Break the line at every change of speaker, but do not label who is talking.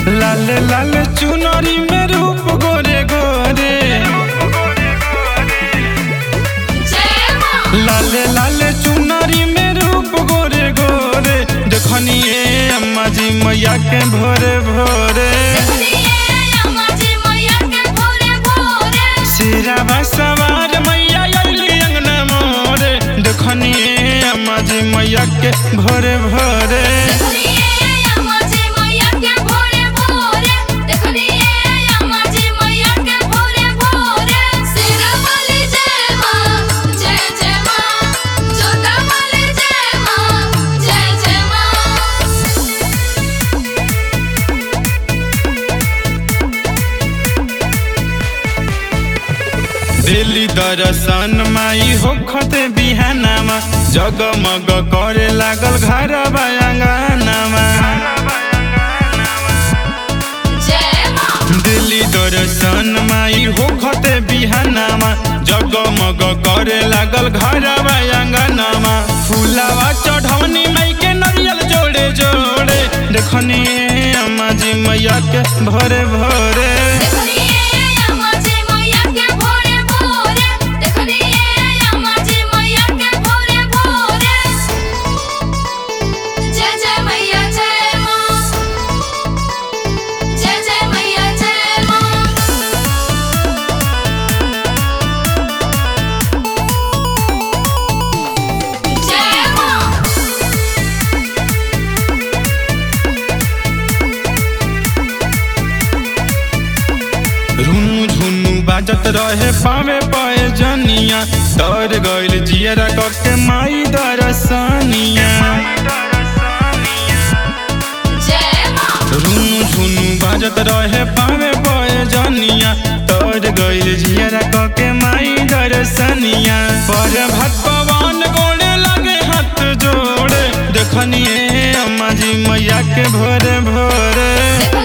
लाल लाल चुनरी में रूप गोरे गोरे लाल लाल चुनरी में रूप गोरे गोरे देखनिए अम्मा जी मैया के भोरे भोरे सिरावा सवार मैया अइली अंगना मोरे देखनिए अम्मा जी मैया के भोरे भोरे दिल्ली दर्शन माई होखते बिहानामा जगमग करे लागल घर बयांगानामा दिल्ली दर्शन माई होखते बिहानामा जगमग करे लागल घर बयांगानामा फुलावा चढ़ौनी माई के नरियल जोड़े जोड़े देखनी अम्मा जी मैया के भोरे भोरे
जय जय मैया जय माँ जय जय मैया जय माँ जय माँ
रुनु झुनु बाजत रहे पावे पाए जनिया डर गइल जियरा कके माई दरसनिया
जय माँ
रुनु झुनु बाजत रहे पावे पाए जनिया डर गइल जियरा कके माई दरसनिया पर भगवान गोड़े लगे हाथ जोड़े देखनिए अम्मा जी मैया के भोरे भोरे